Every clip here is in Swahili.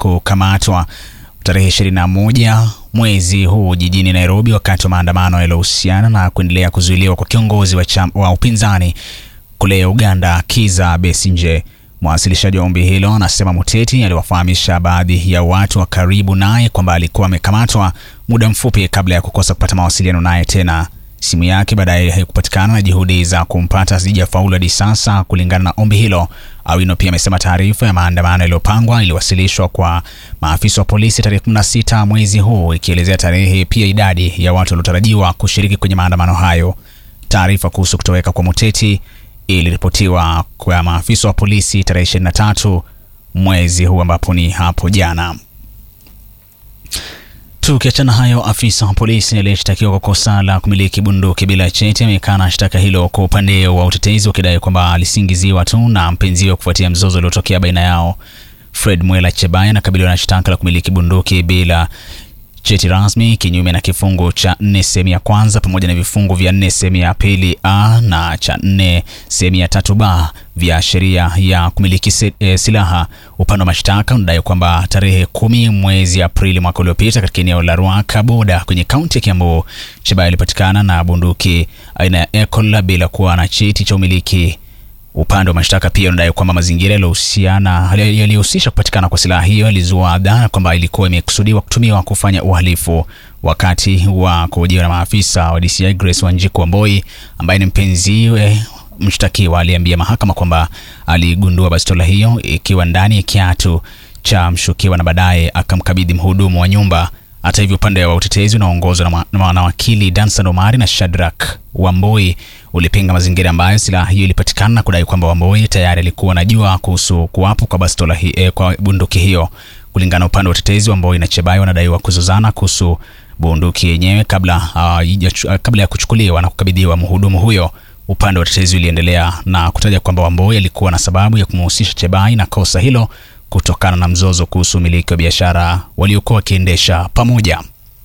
kukamatwa tarehe 21 mwezi huu jijini Nairobi wakati wa maandamano yaliyohusiana na kuendelea kuzuiliwa kwa kiongozi wa, cham, wa upinzani kule Uganda Kiza Besigye. Mwasilishaji wa ombi hilo anasema Muteti aliwafahamisha baadhi ya watu wa karibu naye kwamba alikuwa amekamatwa muda mfupi kabla ya kukosa kupata mawasiliano naye tena. Simu yake baadaye haikupatikana na juhudi za kumpata hazijafaulu hadi sasa, kulingana na ombi hilo. Awino pia amesema taarifa ya maandamano yaliyopangwa iliwasilishwa kwa maafisa wa polisi tarehe 16 mwezi huu, ikielezea tarehe pia idadi ya watu waliotarajiwa kushiriki kwenye maandamano hayo. Taarifa kuhusu kutoweka kwa Muteti iliripotiwa kwa maafisa wa polisi tarehe 23 mwezi huu ambapo ni hapo jana. Tukiachana hayo, afisa wa polisi aliyeshtakiwa kwa kosa la kumiliki bunduki bila cheti amekana shtaka hilo kwa upande wa utetezi, wakidai kwamba alisingiziwa tu na mpenziwe kufuatia mzozo uliotokea baina yao. Fred Mwela Chebaya anakabiliwa na shtaka la kumiliki bunduki bila cheti rasmi kinyume na kifungu cha nne sehemu ya kwanza pamoja na vifungu vya nne sehemu ya pili a na cha nne sehemu ya tatu b vya sheria ya kumiliki si, e, silaha. Upande wa mashtaka unadai kwamba tarehe kumi mwezi Aprili mwaka uliopita katika eneo la Ruaka Boda kwenye kaunti ya Kiambu, Chebaya alipatikana na bunduki aina ya Ecol bila kuwa na cheti cha umiliki. Upande wa mashtaka pia unadai kwamba mazingira yaliyohusiana yaliyohusisha kupatikana kwa silaha hiyo yalizua dhana kwamba ilikuwa imekusudiwa kutumiwa kufanya uhalifu. Wakati wa kuhojiwa na maafisa wa DCI, Grace Wanjiku Wamboi ambaye ni mpenziwe mshtakiwa aliambia mahakama kwamba aligundua bastola hiyo ikiwa ndani ya kiatu cha mshukiwa na baadaye akamkabidhi mhudumu wa nyumba. Hata hivyo upande wa utetezi unaoongozwa na, na wakili Dansan Omari na Shadrack Wamboi ulipinga mazingira ambayo silaha hiyo ilipatikana na kudai kwamba Wamboi tayari alikuwa anajua kuhusu kuwapo kwa bastola hi, eh, kwa bunduki hiyo. Kulingana na upande wa utetezi, Wamboi na Chebai wanadaiwa kuzozana kuhusu bunduki yenyewe kabla, uh, kabla ya kuchukuliwa na kukabidhiwa mhudumu huyo. Upande wa utetezi uliendelea na kutaja kwamba Wamboi alikuwa na sababu ya kumhusisha Chebai na kosa hilo kutokana na mzozo kuhusu umiliki wa biashara waliokuwa wakiendesha pamoja.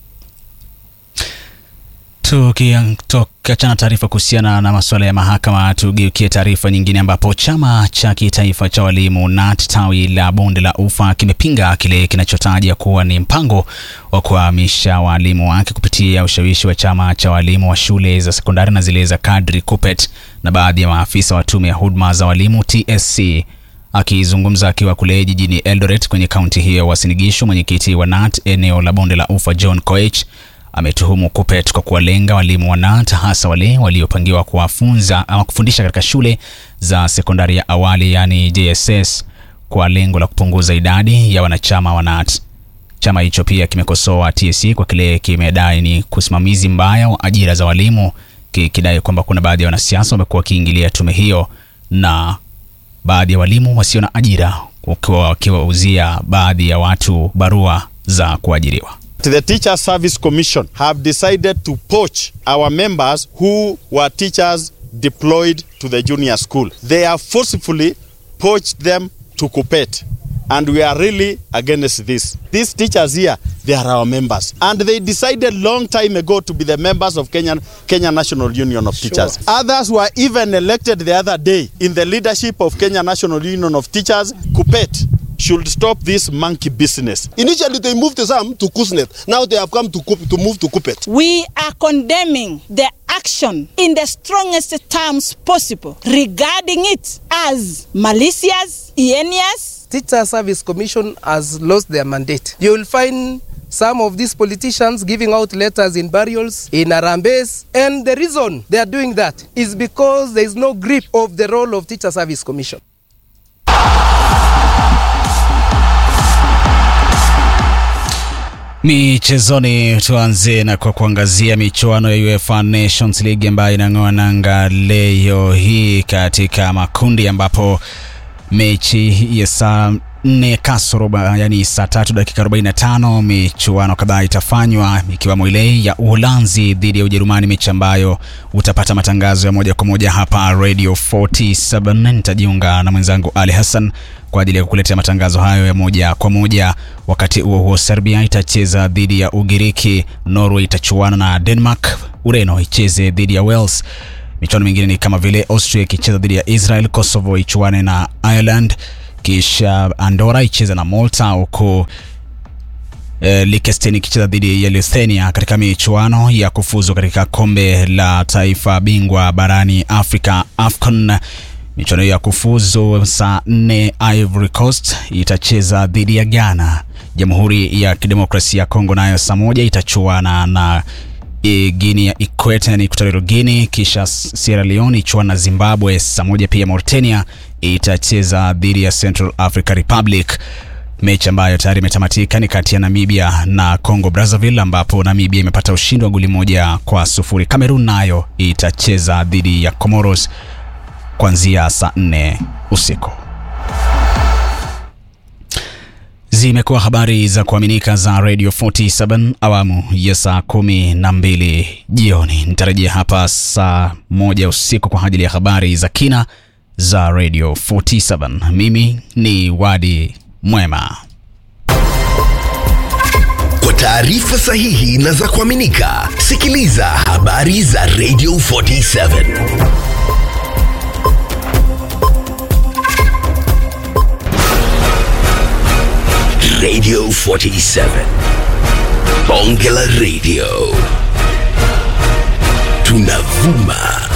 Tukiachana taarifa kuhusiana na masuala ya mahakama, tugeukie taarifa nyingine ambapo chama cha kitaifa cha walimu KNUT tawi la bonde la Ufa kimepinga kile kinachotaja kuwa ni mpango wa kuhamisha walimu wake kupitia ushawishi wa chama cha walimu wa shule za sekondari na zile za kadri KUPPET na baadhi ya maafisa wa tume ya huduma za walimu TSC. Akizungumza akiwa kule jijini Eldoret kwenye kaunti hiyo ya Uasin Gishu, mwenyekiti wa KNUT eneo la bonde la Ufa John Koech ametuhumu KUPPET kwa kuwalenga walimu wa KNUT hasa wale waliopangiwa kuwafunza ama kufundisha katika shule za sekondari ya awali yani JSS kwa lengo la kupunguza idadi ya wanachama wa KNUT. Chama hicho pia kimekosoa TSC kwa kile kimedai ni kusimamizi mbaya wa ajira za walimu, kikidai kwamba kuna baadhi ya wanasiasa wamekuwa wakiingilia tume hiyo na baadhi ya walimu wasio na ajira wakiwa wakiwauzia baadhi ya watu barua za kuajiriwa. The Teacher Service Commission have decided to poach our members who were teachers deployed to the junior school. They have forcefully poached them to KUPPET and we are really against this. These teachers here, they are our members and they decided long time ago to be the members of Kenya, Kenya National Union of Teachers. Sure. Others were even elected the other day in the leadership of Kenya National Union of Teachers, KUPPET should stop this monkey business. Initially, they moved some to Kusnet. Now they have come to, to move to KUPPET. We are condemning the action in the strongest terms possible regarding it as malicious, heinous. Teacher Service Commission has lost their mandate. You will find some of these politicians giving out letters in burials, in Arambes, and the reason they are doing that is because there is no grip of the role of Teacher Service Commission. Michezoni, tuanze na kwa kuangazia michuano ya UEFA Nations League ambayo inang'oa nanga leo hii katika makundi, ambapo mechi ya saa nne kasoro yani saa tatu dakika 45 michuano kadhaa itafanywa ikiwemo ile ya Uholanzi dhidi ya Ujerumani, mechi ambayo utapata matangazo ya moja kwa moja hapa Radio 47. Nitajiunga na mwenzangu Ali Hassan kwa ajili ya kukuletea matangazo hayo ya moja kwa moja. Wakati huo huo, Serbia itacheza dhidi ya Ugiriki, Norway itachuana na Denmark, Ureno icheze dhidi ya Wales. Michuano mingine ni kama vile Austria ikicheza dhidi ya Israel, Kosovo ichuane na Ireland, kisha Andorra icheza na Malta huku eh, Liechtenstein ikicheza dhidi ya Lithuania katika michuano ya kufuzu katika kombe la taifa bingwa barani Afrika AFCON. Michuano ya kufuzu saa nne, Ivory Coast itacheza dhidi ya Ghana. Jamhuri ya Kidemokrasia ya Kongo nayo saa moja itachuana na e, Guinea ya Ikweta ni Equatorial Guinea, kisha Sierra Leone ichuana na Zimbabwe saa moja. Pia Mauritania itacheza dhidi ya Central Africa Republic. Mechi ambayo tayari imetamatika ni kati ya Namibia na Congo Brazzaville, ambapo Namibia imepata ushindi wa goli moja kwa sufuri. Cameroon nayo itacheza dhidi ya Comoros kuanzia saa nne usiku. Zimekuwa habari za kuaminika za Radio 47 awamu ya saa kumi na mbili jioni. Nitarejea hapa saa moja usiku kwa ajili ya habari za kina za Radio 47. Mimi ni Wadi Mwema. Kwa taarifa sahihi na za kuaminika, sikiliza habari za Radio 47. Radio 47. Bonge la Radio. Tunavuma